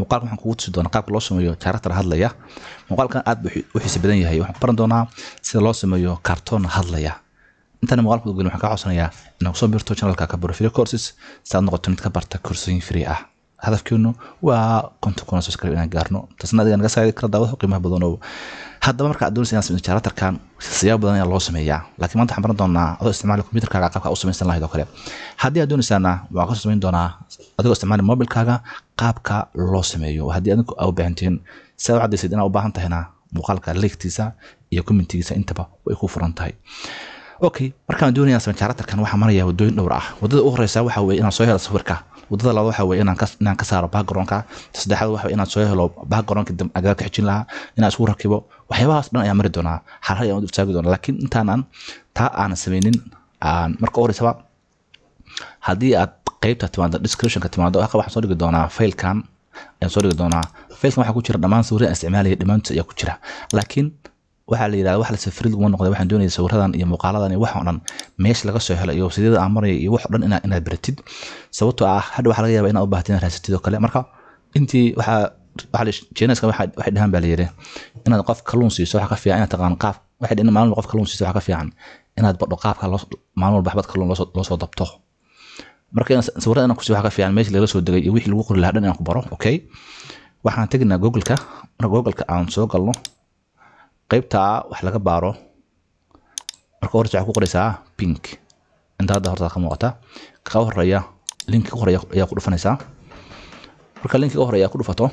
muuqaalka waxaan kugu tusi doonaa qaabka loo sameeyo character hadlaya muuqaalkan aad buu u xiisi badan yahay waxaan ku baran doonaa sida loo sameeyo cartoon hadlaya intaan muuqaalka ugelin waxaan kaa codsanayaa inaad kusoo birto channelka kabaro free courses si aad noqoto mid ka barta koorsooyin free ah hadafkeenu waa konton kuna subscribe inaan gaarno taasna adiga naga saacidi kara daawada qiimaha badan oo haddaba marka aad doonaysa inaad sameyso characterkan siyaabo badan ayaa loo sameeyaa laakiin maanta waxaan baran doonaa adoo isticmaali computerkaaga qaabka u samaysan lahayd oo kale haddii aad doonaysaana waxaan kasoo samayn doonaa adigoo isticmaali mobilkaaga qaabka loo sameeyo haddii adigu aa u baahantihiin si aad u caddaysid inaad u baahan tahayna muuqaalka leegtiisa iyo commentigiisa intaba way ku furan tahay okay markaan doonaya sameyn characterkan waxaa maraya wadooyin dhowr ah wadada u horeysa waxa weeye inaan soo helo sawirka wadada labaad waxa weeye inaan ka inaan ka saaro backgroundka saddexaad waxa weeye inaan soo helo backgroundka agaga ka xijin lahaa inaan isku rakibo waxyaabahaas dhan ayaan mari doonaa hal hal ayaan u taagi doonaa laakiin intaanan taa aanan sameynin aan marka u horeysaba haddii aad qeybta timaado descriptionka timaado halka waxaan soo dhigi doonaa failkan ayaan soo dhigi doonaa failkan waxaa ku jira dhammaan sawirada aan isticmaalaya dhammaantood ayaa ku jira laakiin waxaa la yidhahda wax la safrid laguma noqday waxaan doonaya sawiradan iyo muuqaaladan iyo wax oo dhan meesha laga soo helo iyo wasiidada aan maraya iyo wax oo dhan inaad inaad baratid sababtoo ah hadha waxaa laga yaabaa inaad u baahatid inaad raasatid oo kale marka intii waxaa waxaa jeeneska waxay dhahaan baa la yidhi inaad qof kalluun siiso waxa ka fiican inaad taqaan qaab waxay dhihin maalin qof kalluun siiso waxa ka fiican inaad badho qaabka maalin walba xabad kalluun loo soo dabto marka sawirada inaan kusiyo waxa ka fiican meesha laga soo degay iyo wixii lagu qori lahaa dhan inaan ku baro okay waxaan teginaa googleka marka googleka aan soo galno qaybta wax laga baaro marka horta waxaa ku qoraysaa pink inta hadda horta ka muuqata ka horeeya linki ka horeeya ayaa ku dhufanaysaa marka linki ka horeeya ku dhufato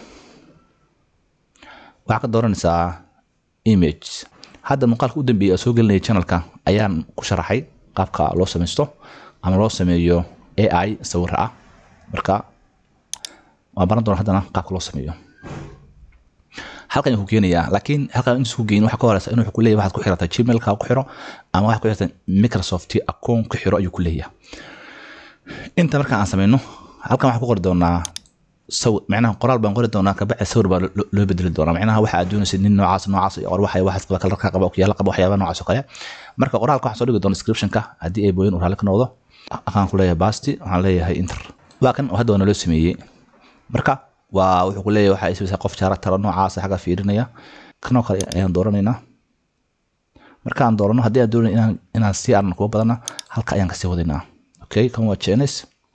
waxaa ka dooranaysaa image hadda muuqaalka u dambeeyay soo gelinaya channelka ayaan ku sharaxay qaabka loo samaysto ama loo sameeyo AI sawir ah marka waan baran doonaa haddana qaabka loo sameeyo halkan ku keenayaa laakiin halkan intaas ku geyin waxa ka horeysa inuu ku leeyahay waxaad ku xirataa gmailka ku xiro ama waxaad ku xirataa microsoft account ku xiro ayuu ku leeyahay inta marka aan sameyno halkan waxaan ku qori doonaa sawir macnaha qoraal baan qori doonaa kabacdi sawir baa loo bedeli doonaa macnaha waxa aad doonaysid nin noocaas noocaas or waxa waxaas qaba kalarka qaba okyaala qaba waxyaaba noocaas oo kale marka qoraalka waxaan soo dhigi doonaa descriptionka haddii ay booyin uu raalli ka noqdo akaan ku leeyahay basti waxaan leeyahay inter waa kan hadda waa naloo sameeyey marka waa wuxuu ku leeyahay waxaa isbisa qof character noocaas xagga fiirinaya kanoo kale ayaan dooranaynaa marka aan doorano haddii aan doonayo inaan inaan sii arno kuwa badana halka ayaan kasii wadaynaa okay kan waa jenes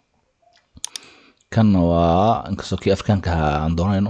kan waa inkastoo kii afrikaanka ahaa aan dooranayno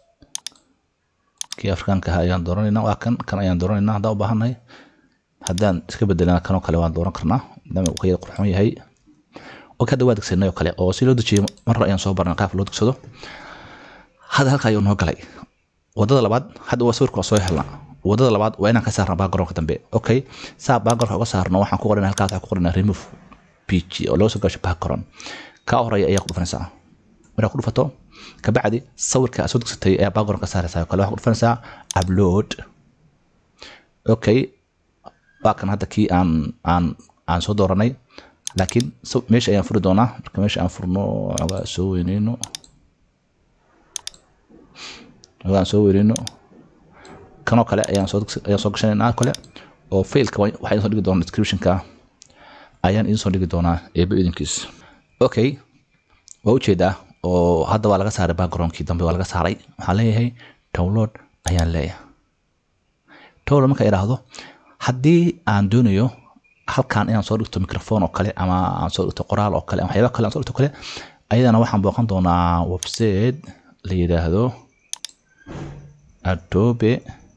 kii afrikaanka ahaa ayaan dooranayna waa kan kan ayaan dooranayna haddaan u baahannahay haddaan iska bedelana kanoo kale waan dooran karnaa maadaama uu ka yar qurxoon yahay okay hadda waa degsanay oo kale oo si loo dejiyo mar ayaan soo barnay qaabka loo degsado hadda halka ayuu noo galay wadada labaad hadda waa sawirka waa soo helnaa wadada labaad waa inaan ka saarna backgroundka dambe okay saa backgroundka uga saarno waxaan ku qoranaa halkaas waxaan ku qoranaa remove pg oo loo soo gasho background ka horeeya ayaa ku dhufanaysaa markaa ku dhufato kabacdi sawirka aad soo degsatay ayaa background ka saaraysaa oo kale waxaa ku dhufanaysaa upload okay waa kan hadda kii aan aan aan soo dooranay laakiin meesha ayaan furi doonaa marka meesha aan furno ogaa soo weyneyno ogaan soo weyneyno kanoo kale ayaan soo ayaan soo gashanaynaa kale oo failka waxaa idin soo dhigi doonaa descriptionka ayaan idin soo dhigi doonaa eeba idinkiis okay waa ujeedaa oo hadda waa laga saaray backgroundkii dambe waa laga saaray waxaan leeyahay download ayaan leeyahay download marka idhaahdo haddii aan doonayo halkan inaan soo dhigto microphone oo kale ama aan soo dhigto qoraal oo kale ama waxyaaba kale aan soo dhigto kale ayadana waxaan booqan doonaa website la yidhaahdo adobe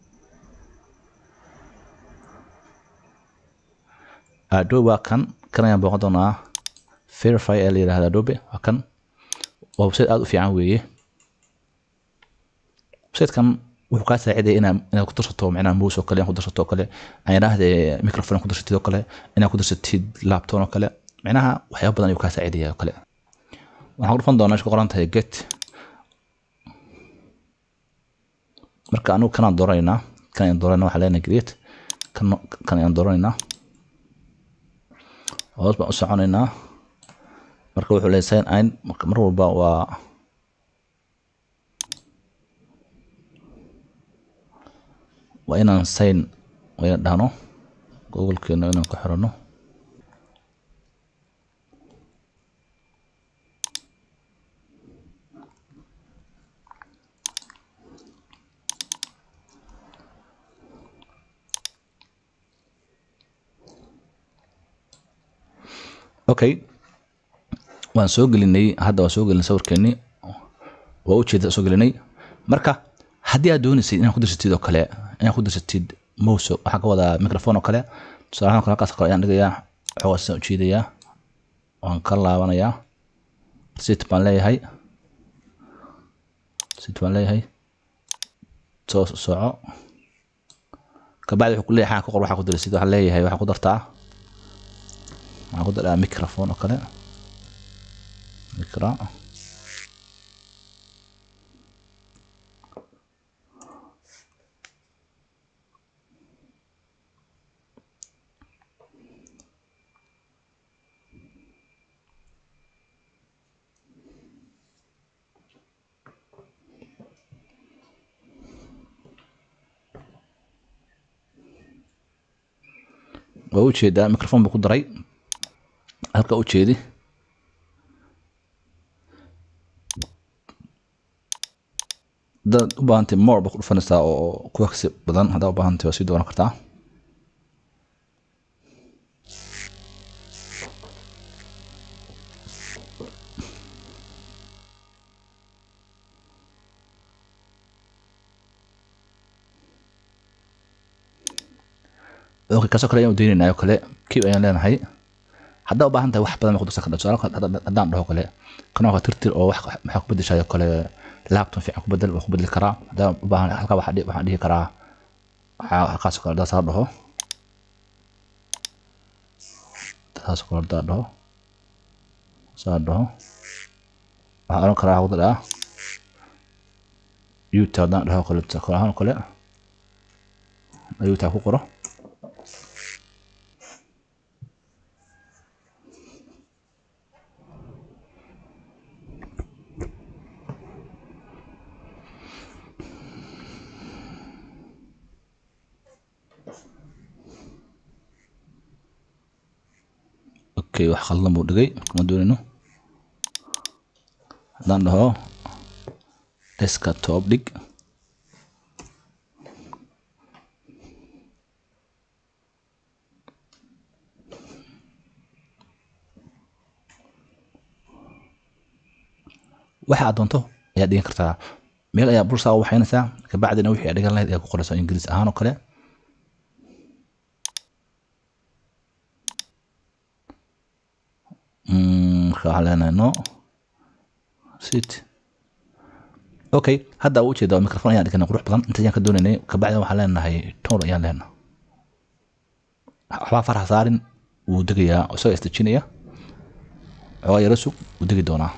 adobe waa kan kan ayaan booqan doonaa verify ee la yidhahdo adobe waa kan waa website aada u fiican weeye websitekan wuxuu kaa saacidaya inaad inaad ku darsato macnaha mouse oo kale inaad ku darsato oo kale aan idhaahde microphone ku darsatid oo kale inaad ku darsatid laptop oo kale macnaha waxyaaba badan ayuu kaa saacidaya oo kale waxaan ku dhufan doonaa isku qoran tahay get marka anigu kanaan dooranaynaa kan ayaan dooranayna waxaa leenahay create kan kan ayaan dooranaynaa hoos baan u soconaynaa marka wuxuu leeyahay sign in marka mar walba waa waa inaan sign waa inaan dhahno googlekeena inaan ku xirano okay waan soo gelinay hadda waan soo gelinay sawirkeeni waa ujeeda soo gelinay marka haddii aad doonaysay inaad ku dirsatid oo kale inaad ku dirsatid mouse waxaan ka wadaa microphone oo kale tusaalahaan kale halkaas kale ayaan dhigayaa xoogaasaan ujeedayaa waan ka laabanayaa sit baan leeyahay sit baan leeyahay soo soco kabacdi wuxuu ku leeyahay xaa ku qor waxaa ku dirsid waxaa leeyahay waxaa ku dartaa waxaa ku daraa microphone oo kale micro waa ujeedaa microphone buu ku daray halka ujeedi hadaad u baahantay more ba ku dhufanaysaa oo ku waqsi badan haddaa u baahantay waa sii dooran kartaa okay kaasoo kale ayaan udeynaynaa oo kale kib ayaan leenahay haddaa u baahan tahay wax badan ma ku darsan kartaa tusaale kale haddaan dhaho kale kanoo kale tirtir oo wax maxaa ku bedeshayo kale laptop fiican ku bedel waa ku bedeli karaa haddaan u baahan halkaa waxaa dhihi- waxaan dhihi karaa waxaa halkaasoo kale haddaan saa dhaho saasoo kale haddaan dhaho saa dhaho waxaan oran karaa waxaa ku daraa youtube haddaan dhaho kale tusaale ahaan oo kale youtube ku qoro okay wax khaldan buu dhigay ma doonayno haddaan dhaho desktop dhig waxa aad doonto ayaad dhigan kartaa meel ayaa bursaa u waxaynaysaa kabacdina wixii aad dhigan lahayd ayaa ku qoraysaa ingiriis ahaan oo kale Mm, marka waxaan leenahay no sit okay hadda u ujeeda microphone ayaan dhiganay qurux badan inta ayaan ka doonaynay kabacdina waxaan leenahay tone ayaan leenahay waxbaa faraha saarin wuu degayaa isagoo isdejinaya xoogaa yaro sug wuu degi doonaa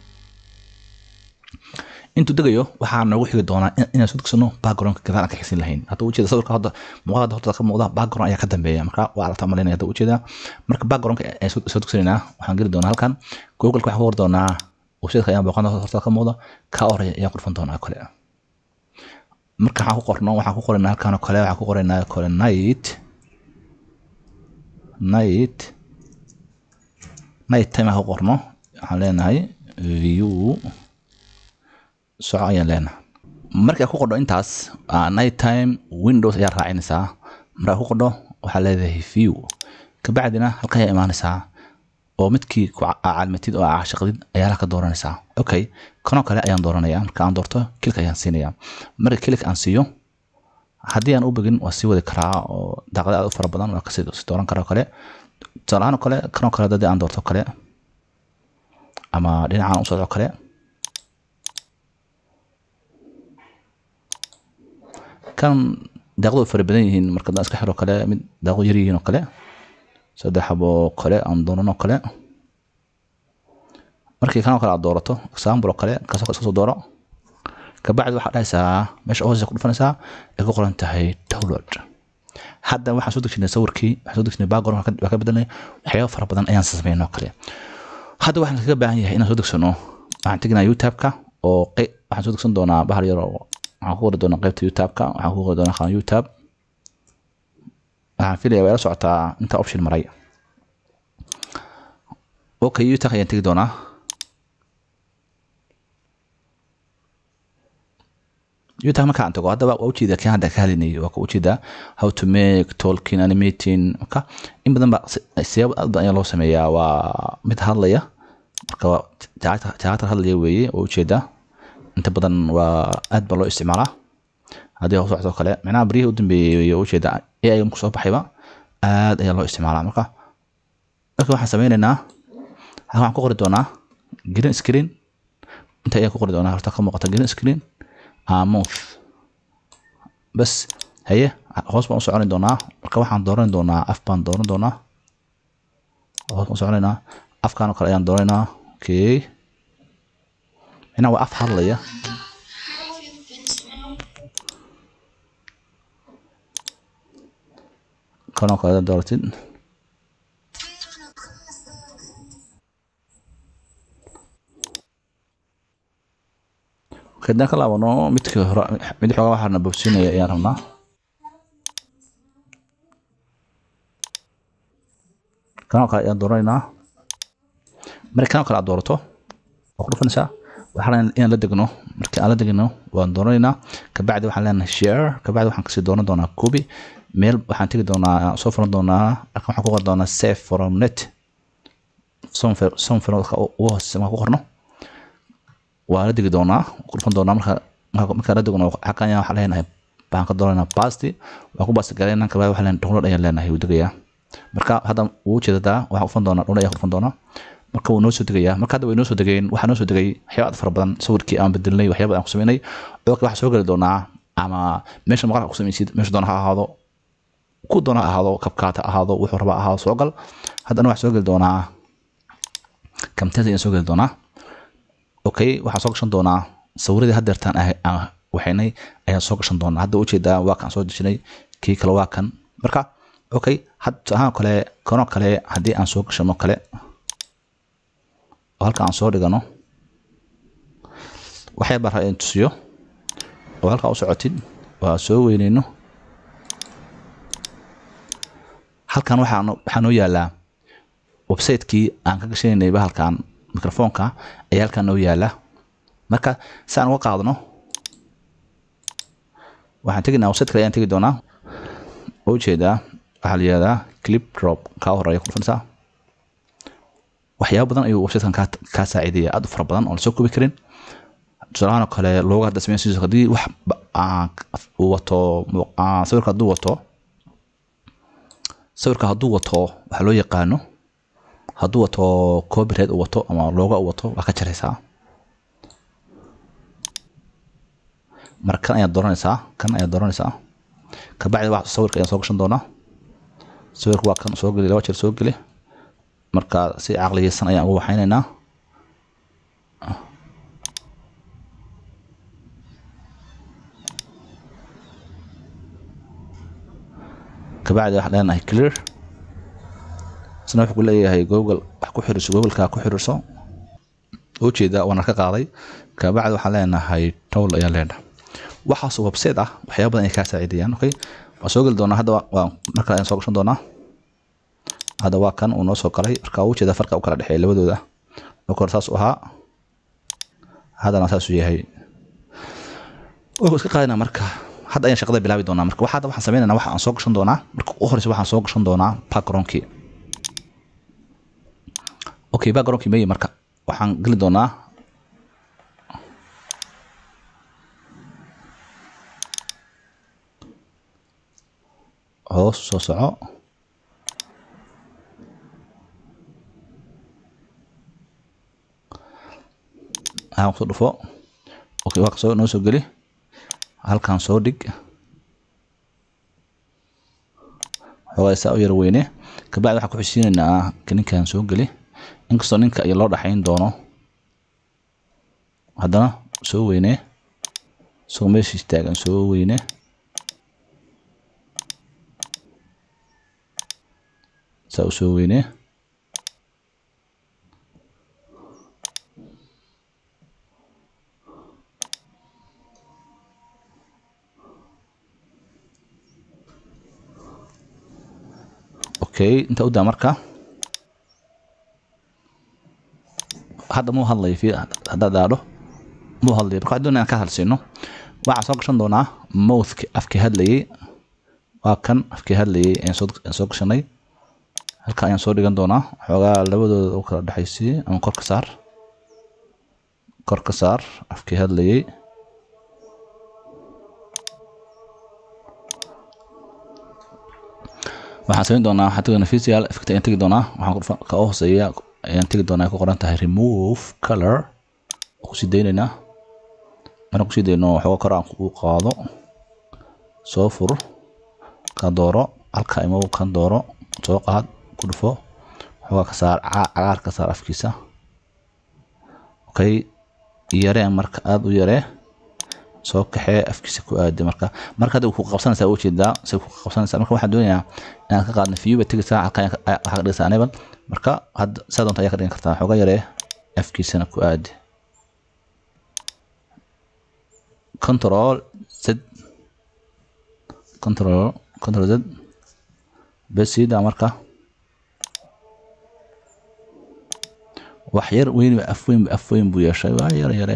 intuu degayo waxaa noogu xigi doonaa in- inaan soo degsano backgroundka gadaal aan ka xisin lahayn hadda ujeeda sawirka hadda muuqaalada horta ka muuqda background ayaa ka dambeeya marka waa aragtaa malaynaya hadda ujeeda marka backgroundka ayaan soo soo degsanaynaa waxaan geli doonaa halkan googleka waxaan ku qori doonaa websiteka ayaan booqan horta ka muuqda ka horeya ayaan ku dhufan doonaa kale marka waxaan ku qorno waxaan ku qoraynaa halkan oo kale waxaan ku qoraynaa kale night night night time aan ku qorno waxaan leenahay view soco ayaan leenahay markaa ku qodho intaas ah, night time windows ayaa raacinaysaa markaa ku qodho waxaa leedahay view kabacdina halka ayaa imaanaysaa oo midkii ku ca- caalmatid oo aa shaqdid ayaa halka dooranaysaa okay kanoo kale ayaan dooranaya marka aan doorto kilik ayaan siinaya marka kilik aan siiyo haddii aan u begin waa sii wadi karaa oo daaqada aad u fara badan waa kasii sii dooran karaa oo kale tusaale ahaan oo kale kanoo kale haddii aan doorto oo kale ama dhinacaan u socdo oo kale kan daaqadu way fara badan yihiin marka haddaan iska xiro kale mid daaqadu yar yihiin oo kale saddex xabo oo kale aan dooran oo kale markii kanoo kale aad doorato example oo kale kaasoo kale iska soo dooro kabacdi waxaad dhahaysaa meesha hoose ku dhufanaysaa ay ku qoran tahay download hadda waxaan soo dejinay sawirkii waxaan soo dejinay background waa ka- waa ka bedelnay waxyaabo fara badan ayaan sameynay oo kale hadda waxaan kaga baahan yahay inaan soo degsano waxaan teginaa youtube-ka oo qey- waxaan soo degsan doonaa bahal yar oo waxaan ku qori doonaa qaybta youtube-ka waxaan ku qori doonaa qaan youtube waxaan filaya waa ila socotaa inta option maray okay youtube ayaan tegi doonaa youtube marka aan tago haddaba waa ujeedaa kii hadda ka hadlaynayay waa ka ujeedaa how to make talking animating marka in badan ba siyaabo aad badan ayaa loo sameeyaa waa mid hadlaya marka waa jaatar hadlaya weeye waa ujeedaa inta badan waa aad baa loo isticmaalaa haddii hoos socdo kale micnaha baryihii u dambeeyey waa ujeedaa ai marku soo baxayba aad ayaa loo isticmaalaa marka marka waxaan sameynaynaa halkan waxaan ku qori doonaa green screen inta ayaan ku qori doonaa horta ka muuqata green screen mouth bas haye hoos baan u soconi doonaa marka waxaan dooran doonaa af baan dooran doonaa hoos baan u soconaynaa afkaan oo kale ayaan dooraynaa okay micnaha waa af hadlaya kanoo kale dooratid kadaan ka laabano midkii hore mid xoogaa waxaana bobsiinaya ayaan rabnaa kanoo kale ayaan dooranaynaa marka kanoo kale aad doorato waa ku dhufanaysaa waxaan inaan la degno markii aan la degno waan dooranaynaa kabacdi waxaan leenahay share kabacdi waxaan kasii dooran doonaa copy meel waxaan tegi doonaa soo furan doonaa halkan waxaan ku qori doonaa save from net somfir ugu hooseysa markaan ku qorno waa la degi doonaa ku dhufan doonaa marka markaan la degno xakan ayaa waxaan leenahay baan ka dooranaa basti waan ku basti galaynaa kabacdi waxaan leenahay download ayaan leenahay wuu degayaa marka hadda wuu ujeedadaa waxaan kufan doonaa download ayaan kufan doonaa marka wuu noo soo degayaa marka hadda way noo soo degeen waxaa noo soo degay waxyaaba aad fara badan sawirkii aan bedelnay waxyaaba aan ku sameynay oo kale waxaa soo geli doonaa ama meesha maqalka ku samaysid meesha doona ha ahaado ku doona ha ahaado kabkaat ha ahaado wuxuu rabaa ahaado soo gal haddana waxaa soo geli doonaa kamteed ayaan soo geli doonaa okay waxaan soo gashan doonaa sawiradii haddeertaan waxaynay ayaan soo gashan doonaa hadda ujeedaa waa kan soo dejinay kii kale waa kan marka okay hadda ahaan kale kanoo kale haddii aan soo gashano kale oo halka aan soo dhigano waxay baa rabaa in tusiyo oo halkaa u socotid waa soo weyneyno halkan waxaa waxaa noo yaalaa website-kii aan ka gashanaynay bahalkan microfoonka ayaa halkan noo yaala marka si aan uga qaadno waxaan teginaa website kale ayaan tegi doonaa oo ujeedaa waxaa la yihahdaa clip drop kaa horeeya ku dhufanaysaa waxyaaba badan ayuu websitekan kaa kaa saaciidaya aad u fara badan oo lasoo koobi karin tusaalahaan oo kale looga hadda sameyn sidoo haddii wax uu wato sawirka hadduu wato sawirka hadduu wato waxaa loo yaqaano hadduu wato copyright uu wato ama looga uu wato waa ka jaraysaa marka kan ayaad dooranaysaa kan ayaad dooranaysaa kabacdi wax sawirka ayaan soo gashan doonaa sawirka waa kan soo geli laba jeer soo geli marka si caqligeysan ayaan ugu waxaynaynaa kabacdi waxaan leenahay clear isna wuxuu ku leeyahay google wax ku xiriirso googleka ku xiriirso ujeeda waana ka qaaday kabacdi waxaan leenahay towl ayaan leenahay waxaas website ah waxyaaba badan ay kaa saacidayaan okay waan soo geli doonaa hadda waa mar kale ayaan soo gashan doonaa hadda waa kan uu noo soo galay marka uu jeeda farqa u kala dhexeeya labadooda marka hore saas u ahaa haddana saasuu yahay wuxuu iska qaadinaa marka hadda ayaan shaqada bilaabi doonaa marka waxaa waxaan sameynayna waxa aan soo gashan doonaa marka u horeysa waxaan soo gashan doonaa backgroundkii okay backgroundkii meye marka waxaan geli doonaa hoos soo soco aan kusoo dhufo okay waa kasoo noo soo geli halkan soo dhig xoogaa saa u yar weyne kabacdi waxaan ku xushiinaynaa ninkan soo geli inkastoo ninka iyo loo dhaxayn doono haddana soo weyne isagoo meeshiis taagan soo weyne saa u soo weyne okay inta udaa marka hadda muu hadlayo fi haddaad daadho muu hadlayo marka waxaan doonaya aan ka hadlsiino waxaan soo gashan doonaa mouthki afkii hadlayay waa kan afkii hadlayay ayaan soo ayaan soo gashanay halka ayaan soo dhigan doonaa xoogaa labadooda u kala dhexaysiiyey ama kor ka saar kor ka saar afkii hadlayay waxaan samayn doonaa waxaan tegi doonaa physical effect ayaan tegi doonaa waxaan ka hooseeya ayaan tegi doonaa ay ku qoran tahay remove color kusii daynaynaa markaan kusii dayno waxooga kor aan u qaado soo fur ka dooro halka imow kan dooro soo qaad ku dhufo waxoogaa ka saar cagaar ka saar afkiisa okay yaree marka aada u yaree soo kaxee afkiisa ku aadi marka marka hadda ku qabsanaysaa u jeedaa say ku qabsanaysaa marka waxaan doonayaa inaad ka qaadno view ba tegaysaa halka waxaa ka dhigaysaa enable marka hadda saa doonta ayaa ka dhigan kartaa xooga yaree afkiisana ku aadi control z control control z besida marka wax yar weyn af weyn af weyn buu yeeshay waa yar yare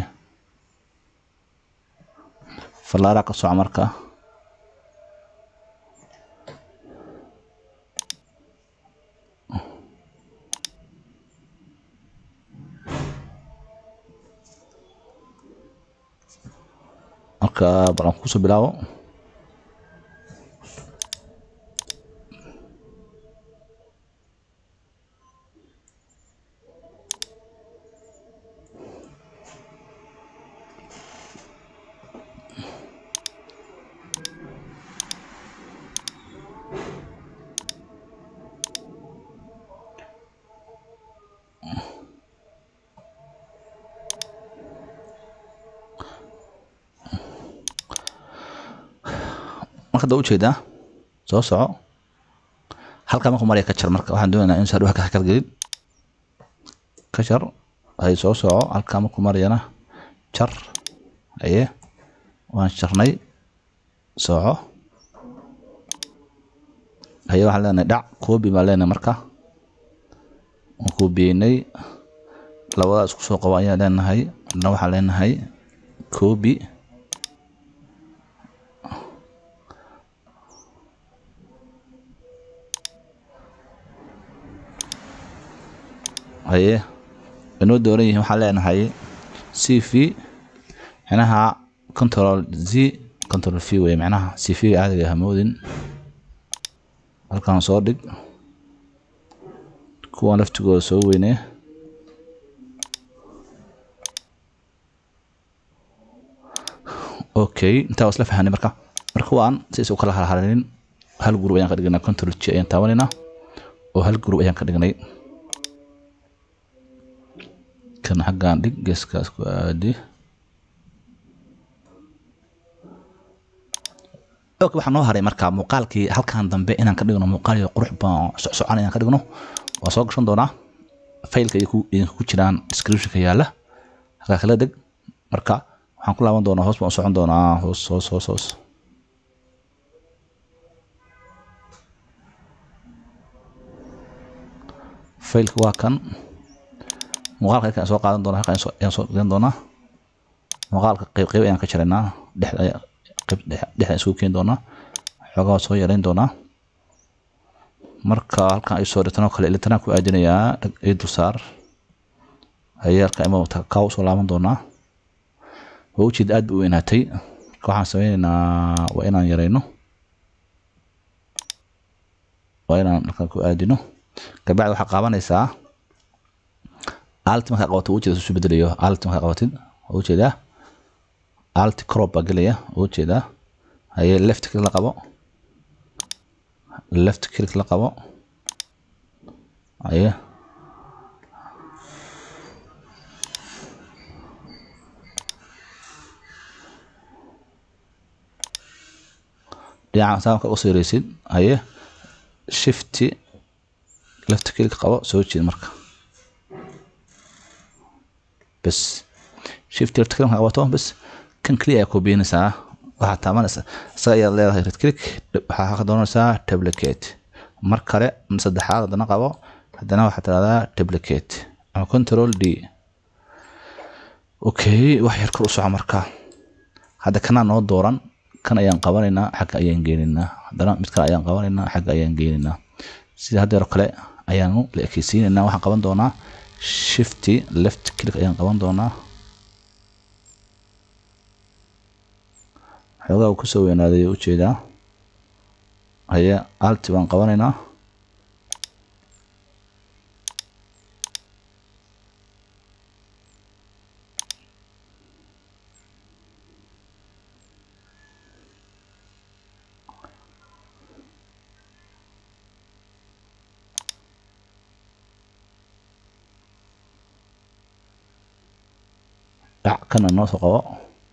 fallaara ka soco marka marka bal aan kusoo bilaabo marka da ujeedaa soo soco halkaa markuu maraya ka jar marka waxaan doonaynaa in sadhuha ka kalgelin ka jar ay soo soco halkaa markuu marayana jar aye waan jarnay soco haye waxaan leenahay dhac koobi baan leenahay marka waan koobiyeynay labadaa isku soo qabo ayaan leenahay hadna waxaan leenahay koobi haye inoo dooran yihiin waxaan leenahay c v micnaha control z control v wey micnaha c v caadiga hamoodin halkan soo dhig kuwan laftigooda soo weynee okay intaa waa isla fahanay marka marka waan sidaas u kala harharin hal group ayaan ka dhignay control g ayaan taabanaynaa oo hal group ayaan ka dhignay kan xaggaan dhig geeskaas ku aadi ok waxaa noo haray marka muuqaalkii halkan dambe inaan ka dhigno muuqaal iyo qurux baan socon inaan ka dhigno waa soo gashan doonaa faylka idinka ku jiraan descriptionka yaala halkaa kala deg marka waxaan ku laaban doonaa hoos baan u socon doonaa hoos hoos hoos hoos faylka waa kan muuqaalka halkan soo qaadan doonaa halkan ayaan soo dhigan doonaa muuqaalka qayb qayb ayaan ka jaraynaa dhexda qayb dhexda isugu keeni doonaa xoogaa soo yareyn doonaa marka halkan ay soo dhigtanoo kale ilitanaan ku aadinayaa ii dulsaar ayay halkan ima kaa usoo laaban doonaa waa ujeed aad bu u weynaatay marka waxaan sameynaynaa waa inaan yareyno waa inaan halkan ku aadino kabacdi waxaa qaabanaysaa alti markaa qabato ujeeda isu bedelayo alti markaa qabatid waa ujeedaa alti crop baa gelaya waa ujeedaa haye left click la qabo left click la qabo haye dhinaca saa markaa usoo yareysid haye shifty left click qabo soo jeed marka bas shift left click qabato bas kan kaliya ayaa koobiyanaysaa waxaa taabanaysa isaga ayaad leedahay red click waxaa ka doonaysaa tablicate mar kale saddexaad haddana qabo haddana waxaa tiraahdaa tablicate ama control d okay wax yar kor u soco marka hadda kanaa noo dooran kan ayaan qabanaynaa xagga ayaan geenaynaa haddana mid kale ayaan qabanaynaa xagga ayaan geenaynaa sida haddeer kale ayaanu la ekeysiinaynaa waxaan qaban doonaa shifty left click ayaan qaban doonaa xoogaa uu kusoo weynaaday ujeedaa haye alti baan qabanaynaa dhac kana noo soo qabo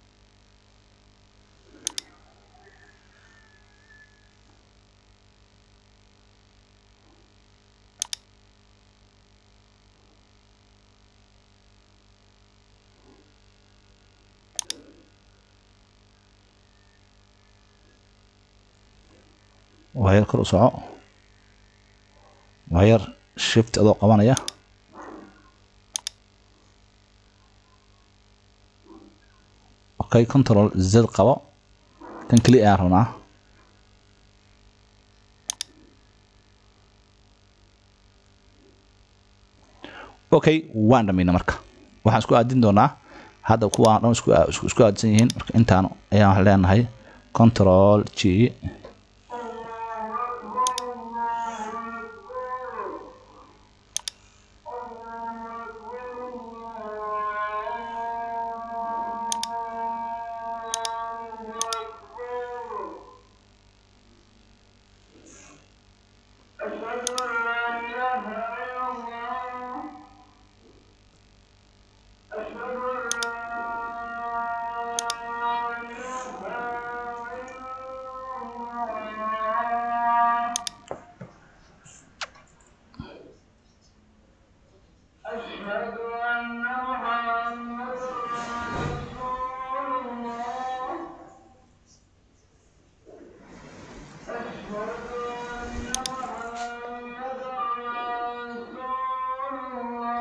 waayar kor u soco waayar shift adoo qabanaya okay control z qabo kan keli ayaan rabnaa okay waan dhamayna marka waxaan isku aadin doonaa hadda kuwa dhan isku isku aadsan yihiin marka intaan ayaan waxaan leenahay control g أشهد أن لا إله إلا الله أشهد أن لا إله إلا الله أشهد أن محمدا رسول الله أشهد أن محمدا رسول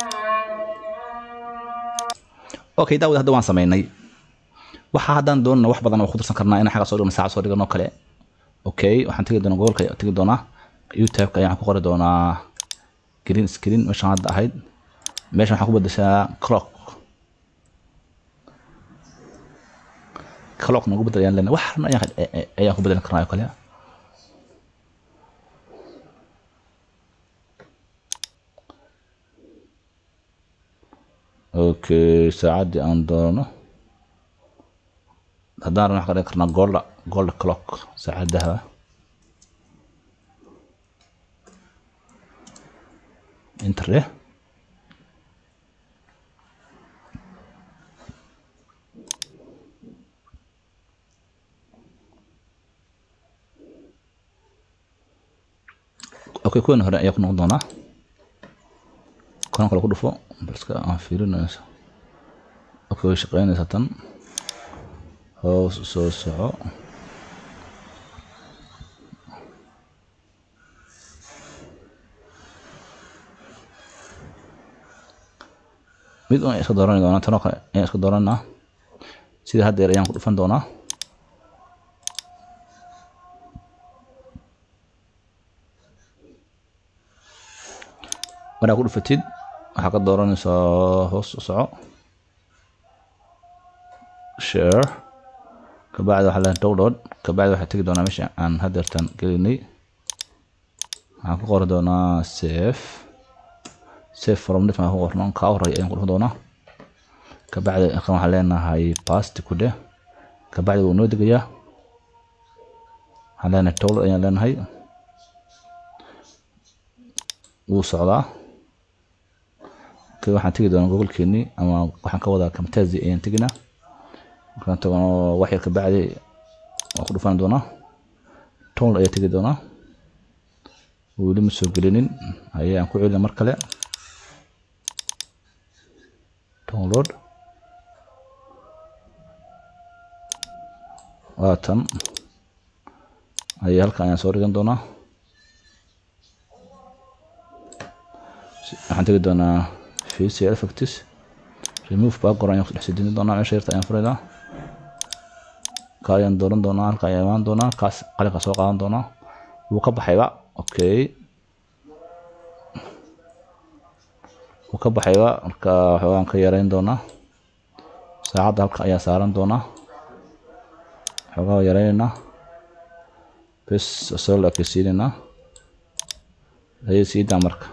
الله okay daawad hadda waan sameynay waxa haddaan doonana wax badan oo ku darsan karnaa inaan xagga soo dhigno saacad soo dhigano kale okay waxaan tegi doonaa gobolka ayaan tegi doonaa youtube-ka ayaan ku qori doonaa green screen meeshaan hadda ahayd meeshan waxaan ku bedeshaa clock clock nagu bedel ayaan leenahay wax dhan ayaan ayaan ku bedelan karnaa oo kale okay saacaddii aan doono haddaan rabno waxaan ka dhigi karnaa golda golda clock saacadaha interde okay kuwan hore ayaa ku noqon doonaa kuwan kale ku dhufo balska aan fiirinayso okay way shaqeynaysaa tan hoos u soo soco mid un iska doorani doonaa tanoo kale ayaan iska dooranaa sida haddeer ayaan ku dhufan doonaa markaa ku dhufatid waxaa ka dooranaysaa hoos u soco share kabacdi waxaa leedahay download kabacdi waxaa tegi doonaa meesha aan haddeertan gelinay waxaan ku qori doonaa save save from different aan ku qorno kaa horey ayaan ku dhufan doonaa kabacdi kan waxaan leenahay past ku dheh kabacdi wuu noo degayaa waxaan leenahay download ayaan leenahay wuu socdaa okay waxaan tegi doonaa gobolkeenii ama waxaan ka wadaa kamtazi ayaan teginaa markaan tagano wax yar kabacdi waan ku dhufan doonaa townl ayaa tegi doonaa weli ma soo gelinin ayay aan ku celina mar kale download waa tan ayay halkan ayaan soo dhigan doonaa waxaan tegi doonaa facial effects remove background ayaan ku dhex sidini doonaa meesha yarta ayaan furaynaa ka ayaan dooran doonaa halka ayaan imaan doonaa kaas qalinka soo qaadan doonaa wuu ka baxayba okay wuu ka baxayba marka waxoogaan ka yareyn doonaa saacadda halka ayaa saaran doonaa waxoogaa waa yareynaynaa bes soo la ekeysiinaynaa ayay siidaa marka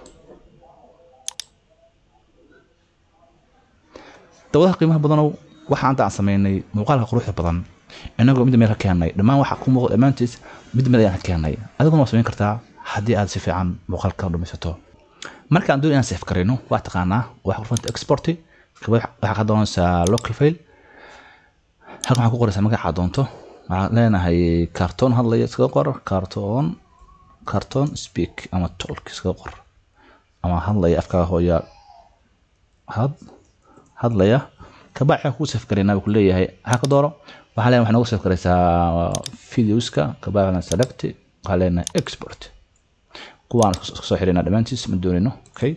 dawadaha qiimaha badanow waxa anta aan sameynay muuqaalka quruxda badan inagoo mid meel ka keennay dhammaan waxa ku muuqda dhammaantiis mid mid ayaan ka keennay adiguna waa samayn kartaa haddii aad si fiican muuqaalka u dhamaysato marka aan doon inaan sef karayno waa taqaanaa waxa kurfanta exporti kabad waxaa ka doonaysaa local file halkan waxaa ku qoraysaa magaca doonto waxaan leenahay cartoon hadlaya iskaga qor cartoon cartoon speak ama talk iskaga qor ama hadlaya afkaaga hooya had hadlaya kabacdi waxaan kuu sef karaynaa buu ku leeyahay waxaa ka dooro waxaa leenahay waxaa nooga sef karaysaa videoska kabacdi waxaan select waxaa leenahay export kuwaan iska soo xiraynaa dhammaantiis ma doonayno okay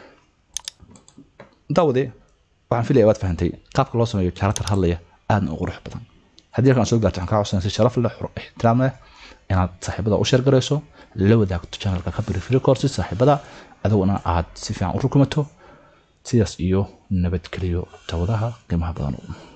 daawade waxaan filaya waad fahantay qaabka loo sameeyo character hadlaya aadna u qurux badan haddii halkan soo gaarto waxaan kaa codsanaya si sharaf leh ixtiraam leh inaad saaxiibada u sheergarayso la wadaagto channelka kabiri free courses saaxiibada adiguna aad si fiican u rukumato sidaas iyo nabadgeliyo dawadaha qiimaha badan